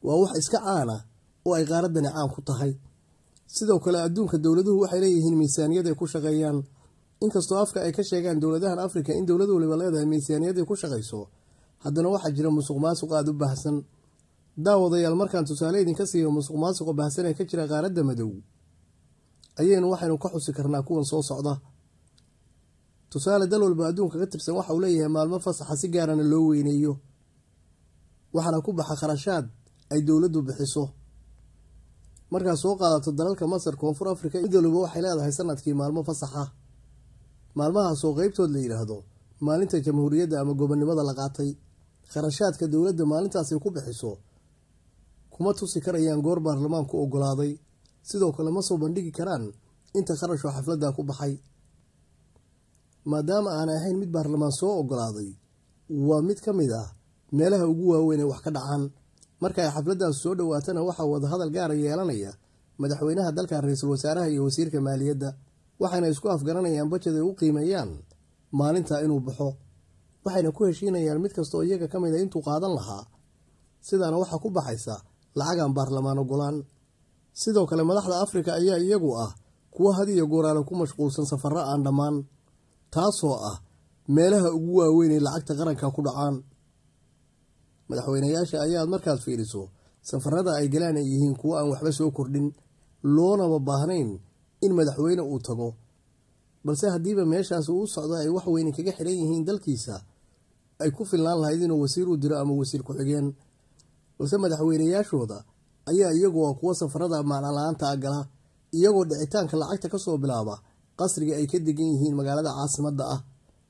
waa wax iska caana oo ay qaaraddani caan ku tahay sidoo kale adduunka dowladuhu waxay leeyihiin miisaaniyad ay ku shaqeeyaan inkastoo afka ay ka sheegaan dowladahan afrika in dowlad waliba leedahay miisaaniyad ay ku shaqayso haddana waxaa jira musuq maasuq aada u baahsan daawadayaal markaan tusaale idinka siiyo musuq maasuqa baahsan ee ka jira qaaradda madow ayaynu waxaynu ka xusi karnaa kuwan soo socda tusaale dal walba adduunka ka tirsan waxa uu leeyahay maalmo fasaxa si gaarana loo weyneeyo waxaana ku baxa kharashaad ay dowladdu bixiso markaad soo qaadato dalalka masar koonfur afrika mid waliba waxay leedahay sanadkii maalmo fasaxa maalmahaasoo qeybtood la yidhaahdo maalinta jamhuuriyadda ama gobonnimada la qaatay kharashaadka dowladda maalintaasay ku bixiso kuma tusi karayaan goor baarlamaanku ogolaaday sidoo kale ma soo bandhigi karaan inta kharashoo xafladda ku baxay maadaama aan ahayn mid baarlamaan soo ogolaaday waa mid ka mid ah meelaha ugu waaweyn ee wax ka dhacaan marka ay xafladdaas soo dhowaatana waxaa wadahadal gaara yeelanaya madaxweynaha dalka ra-iisul wasaaraha iyo wasiirka maaliyadda waxayna isku afgaranayaan bajed ay u qiimeeyaan maalintaa inuu baxo waxayna ku heshiinayaan mid kastaoo iyaga ka mid a intuu qaadan lahaa sidaana waxaa ku baxaysa lacagaan baarlamaan ogolaan sidoo kale madaxda afrika ayaa iyagu ah kuwo had iyo gooraale ku mashquulsan safarro aan dhammaan taasoo ah meelaha ugu waaweyn ay lacagta qaranka ku dhacaan madaxweynayaasha ayaad markaad fiiriso safarada ay galaan ay yihiin kuwo aan waxba soo kordhin loonaba baahnayn in madaxweyne uu tago balse haddiiba meeshaas uu u socdo ay wax weyne kaga xiran yihiin dalkiisa ay ku filnaan lahayd inuu wasiir u diro ama wasiir ku-xigeen balse madaxweynayaashooda ayaa iyagu ah kuwo safarada macnala-aanta a gala iyagoo dhicitaanka lacagta kasoo bilaaba qasriga ay ka degan yihiin magaalada caasimadda ah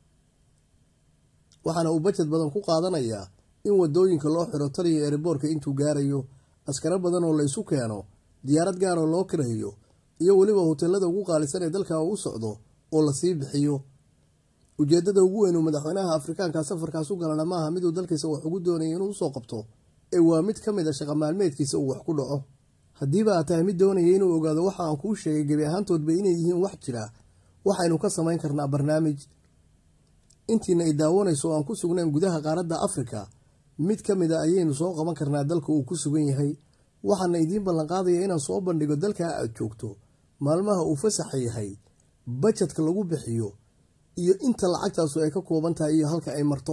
waxaana uu bajad badan ku qaadanayaa in wadooyinka loo xiro taliya eeriboorka intuu gaarayo askaro badan oo la isu keeno diyaarad gaaroo loo kirayo iyo weliba hoteelada ugu qaalisan ee dalka u socdo oo lasii bixiyo ujeedada ugu weyn uu madaxweynaha afrikaanka safarkaas u galana maaha miduu dalkiisa wax ugu doonaya inuu usoo qabto ee waa mid ka mid a shaqa maalmeedkiisa uu wax ku dhaco haddiiba aad tahay mid doonaya inuu ogaado waxa aan kuu sheegay gebi ahaantoodba inay yihiin wax jira waxaynu ka samayn karnaa barnaamij intiina ay daawanayso oo aan ku sugnayn gudaha qaaradda afrika mid ka mid a ayaynu soo qaban karnaa dalka uu ku sugan yahay waxaana idiin ballanqaadaya inaan soo bandhigo dalkaa aad joogto maalmaha uu fasaxa yahay bajadka lagu bixiyo iyo inta lacagtaasu ay ka kooban tahay iyo halka ay marto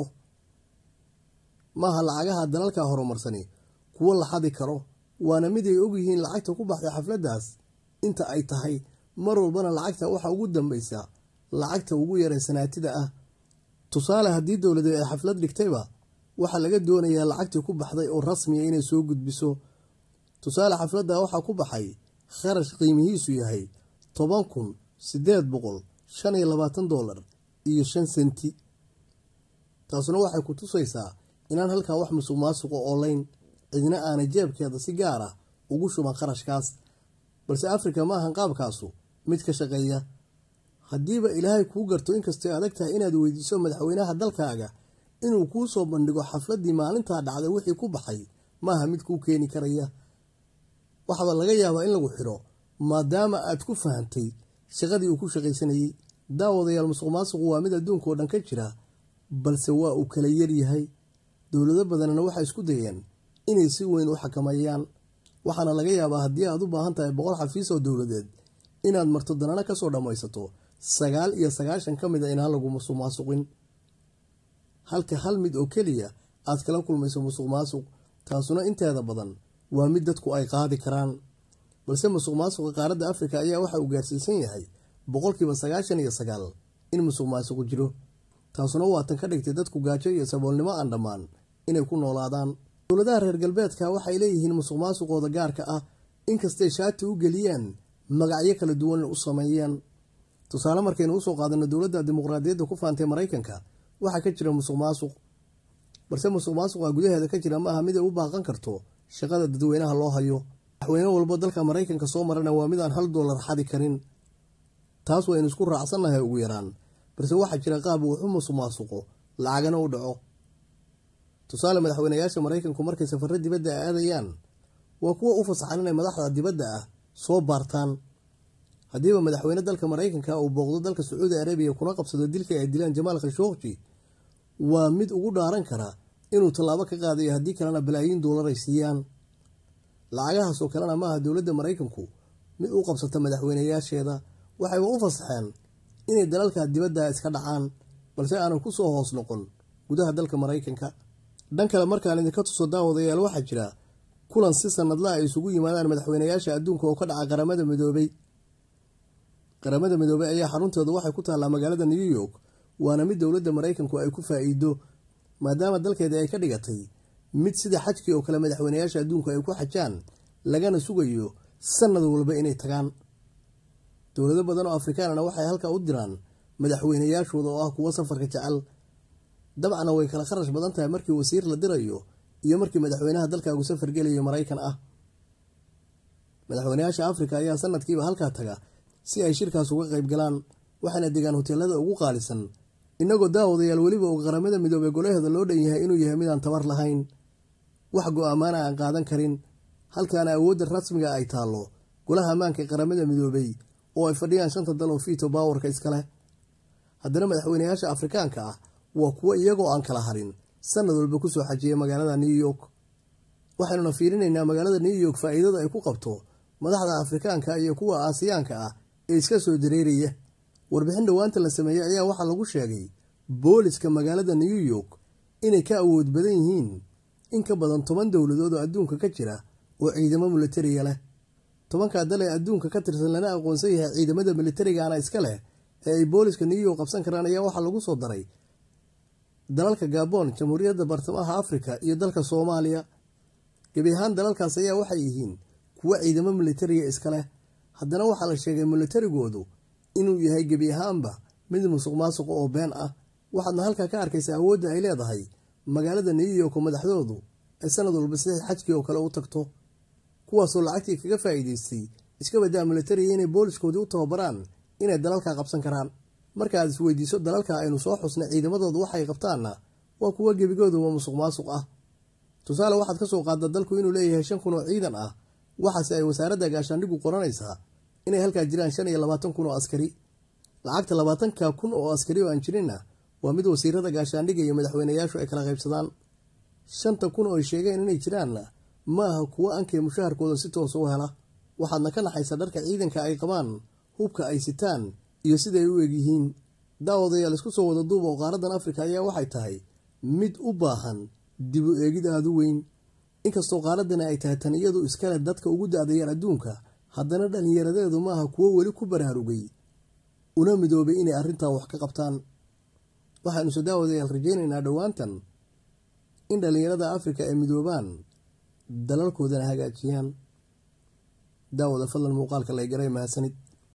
maaha lacagaha dalalka horumarsani kuwo la xadi karo waana mid ay ogyihiin lacagta ku baxday xafladdaas inta ay tahay mar walbana lacagta waxa ugu dambaysa lacagta ugu yaree sanaatida ah tusaale haddii dowladeed ay xaflad dhigtayba waxaa laga doonayaa lacagtii ku baxday oo rasmiya inay soo gudbiso tusaale xafladda waxaa ku baxay kharash qiimihiisu yahay toban kun siddeed boqol shan iyo labaatan doolar iyo shan senti taasuna waxay ku tusaysaa inaan halkaa wax musuq maasuqo oolayn cidna aanay jeebkeeda si gaar ah ugu shuban kharashkaas balse afrika maahan qaabkaasu mid ka shaqeeya haddiiba ilaahay kuu garto inkastay adag tahay inaad weydiiso madaxweynaha dalkaaga inuu kuu soo bandhigo xafladdii maalintaa dhacday wixii ku baxay maaha mid kuu keeni karaya waxaaba laga yaabaa in lagu xidho maadaama aad ku fahantay shaqadii uu ku shaqaysanayey daawadayaal musuq maasuqu waa mid adduunka oo dhan ka jira balse waa uu kala yaryahay dowlado badanna waxay isku dayeen inay si weyn u xakameeyaan waxaana laga yaabaa haddii aad u baahan tahay boqol xafiis oo dowladeed inaad marto danana kasoo dhammaysato sagaal iyo sagaashan ka mid a inaan lagu musuq maasuqin halka hal mid oo keliya aad kala kulmayso musuq maasuq taasuna inteeda badan waa mid dadku ay qaadi karaan balse musuq maasuqa qaaradda afrika ayaa waxa uu gaarsiisan yahay boqolkiiba sagaashan iyo sagaal in musuq maasuqu jiro taasuna waa tan ka dhigtay dadku gaajo iyo saboolnimo aan dhammaan inay ku noolaadaan dowladaha reer galbeedka waxay leeyihiin musuq maasuqooda gaarka ah inkastay shaati u geliyaan magacyo kala duwan u sameeyeen tusaale markaynu usoo qaadano dowladda dimuqraadiyadda ku faantay maraykanka waxaa ka jira musuq maasuq balse musuq maasuqa gudaheeda ka jira maaha mid ay u baaqan karto shaqada dadweynaha loo hayo madaxweyne walbo dalka maraykanka soo marana waa mid aan hal doolar xadi karin taas waynu isku raacsannahay ugu yaraan balse waxaa jira qaab wuxu musuq maasuqo lacagana u dhaco tusaale madaxweynayaasha maraykanku markay safarro dibadda a aadayaan waa kuwa u fasaxan inay madaxda dibadda ah soo baartaan haddiiba madaxweyne dalka maraykanka uu booqdo dalka sacuudi arabiya kuna qabsado dilkii ay dilaan jamaal khashooqji waa mid ugu dhaaran kara inuu tallaabo ka qaadayo haddii kalena balaayiin doolar ay siiyaan lacagahaasoo kalena maaha dowladda maraykanku mid u qabsata madaxweynayaasheeda waxayba u fasaxeen inay dalalka dibadda iska dhacaan balse aanan ku soo hoos noqon gudaha dalka maraykanka dhan kale markaan idinka tuso daawadayaal waxaa jira kulan si sanadla ay isugu yimaadaan madaxweynayaasha adduunka oo ka dhaca qaramada midoobay qaramada midoobey ayaa xaruntooda waxay ku taallaa magaalada new york waana mid dowladda maraykanku ay ku faa-iido maadaama dalkeeda ay ka dhigatay mid sida xajkii oo kale madaxweynayaasha adduunku ay ku xajaan lagana sugayo sanad walba inay tagaan dowlado badan oo afrikaanana waxay halkaa u diraan madaxweynayaashooda oo ah kuwo safarka jecel dabcana way kala kharash badan tahay markii wasiir la dirayo iyo markii madaxweynaha dalkaagu safar gelayo maraykan ah madaxweynayaasha afrika ayaa sanadkiiba halkaa taga si ay shirkaas uga qayb galaan waxayna degaan hoteelada ugu qaalisan inagoo daawadayaal weliba uu qaramada midoobey golaheeda loo dhan yahay inuu yahay midaan tabar lahayn wax go-aamaana aan qaadan karin halkaana awoodda rasmiga ay taallo golaha ammaanka ee qaramada midoobey oo ay fadhiyaan shanta dal oo fiito baawarka iskaleh haddana madaxweynayaasha afrikaanka ah waa kuwo iyagoo aan kala harin sanad walba kusoo xajiya magaalada new york waxaynuna fiirinaynaa magaalada new york faa-iidada ay ku qabto madaxda afrikaanka iyo kuwa aasiyaanka ah ee iska soo dareeraya warbixin dhowaanta la sameeyey ayaa waxaa lagu sheegay booliska magaalada new york inay ka awood badan yihiin in ka badan toban dowladood oo adduunka ka jira oo ciidamo militariga leh tobankaa dal ee adduunka ka tirsan lana aqoonsan yahay ciidamada militarigana iska leh ee ay booliska new york qabsan karaan ayaa waxaa lagu soo daray dalalka gabon jamhuuriyadda bartamaha afrika iyo dalka soomaaliya gebi ahaan dalalkaas ayaa waxay yihiin kuwo ciidamo militariga iska leh haddana waxaa la sheegay militarigoodu inuu yahay gebi ahaanba mid musuq maasuqa oo been ah waxaadna halkaa ka arkaysa awoodda ay leedahay magaalada new york oo madaxdoodu ay sanad walba sida xajkii oo kale u tagto kuwaasoo lacagtii kaga faa'iidaystay iska badaa militariga inay booliskoodii u tababaraan inay dalalka qabsan karaan markaaad isweydiiso dalalka aynu soo xusnay ciidamadoodu waxay qabtaanna waa kuwo gebigooduba musuq maasuq ah tusaale waxaad ka soo qaadda dalku inuu leeyahay shan kun oo ciidan ah waxaase ay wasaaradda gaashaandhigu qoranaysaa inay halkaa jiraan shan iyo labaatan kun oo askari lacagta labaatanka kun oo askari oo aan jirinna waa mid wasiirada gaashaandhiga iyo madaxweynayaashu ay kala qaybsadaan shanta kun oo ay sheegeen inay jiraanna ma aha kuwo ankay mushaharkooda si toosa u hela waxaadna ka naxaysa dharka ciidanka ay qabaan hubka ay sitaan iyo siday u egyihiin daawadayaal isku soo wada duuba oo qaaradan afrika ayaa waxay tahay mid u baahan dib u eegid aada u weyn inkastoo qaaradani ay tahay tan iyadu iskale dadka ugu da-dayaan adduunka haddana dhallinyaradeedu maaha kuwo weli ku baraarugay una midoobay inay arrintaa wax ka qabtaan waxaanuse daawadayaal rajaynaynaa dhowaantan in dhallinyarada afrika ay midoobaan dalalkoodana hagaajiyaan daawada fadlan muuqaalka lay garay mahadsanid